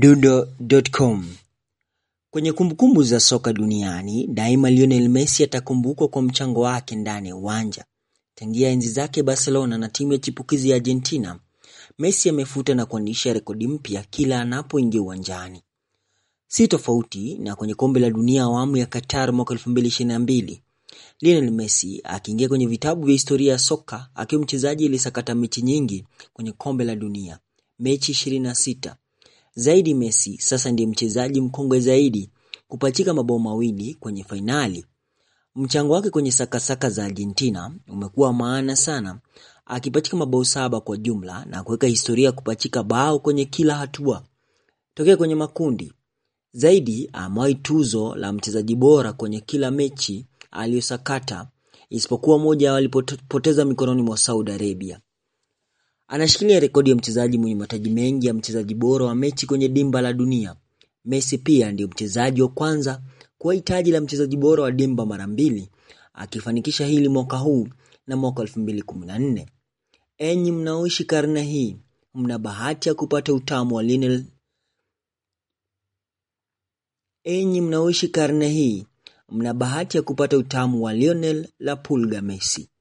Mdundo.com Kwenye kumbukumbu za soka duniani, daima Lionel Messi atakumbukwa kwa mchango wake ndani ya uwanja. Tangia enzi zake Barcelona na timu ya chipukizi ya Argentina, Messi amefuta na kuandisha rekodi mpya kila anapoingia uwanjani. Si tofauti na kwenye kombe la dunia awamu ya Qatar mwaka 2022. Lionel Messi akiingia kwenye vitabu vya historia ya soka akiwa mchezaji aliyesakata mechi nyingi kwenye kombe la dunia, mechi 26. Zaidi Messi sasa ndiye mchezaji mkongwe zaidi kupachika mabao mawili kwenye fainali. Mchango wake kwenye sakasaka za Argentina umekuwa maana sana, akipachika mabao saba kwa jumla na kuweka historia ya kupachika bao kwenye kila hatua tokea kwenye makundi. Zaidi amewahi tuzo la mchezaji bora kwenye kila mechi aliyosakata isipokuwa moja walipoteza mikononi mwa Saudi Arabia. Anashikilia rekodi ya mchezaji mwenye mataji mengi ya mchezaji bora wa mechi kwenye dimba la dunia. Messi pia ndiyo mchezaji wa kwanza kuwahi taji la mchezaji bora wa dimba mara mbili, akifanikisha hili mwaka huu na mwaka 2014. Enyi mnaoishi karne hii, mna bahati ya kupata utamu wa Lionel Enyi mnaoishi karne hii, mna bahati ya kupata utamu wa Lionel La Pulga Messi.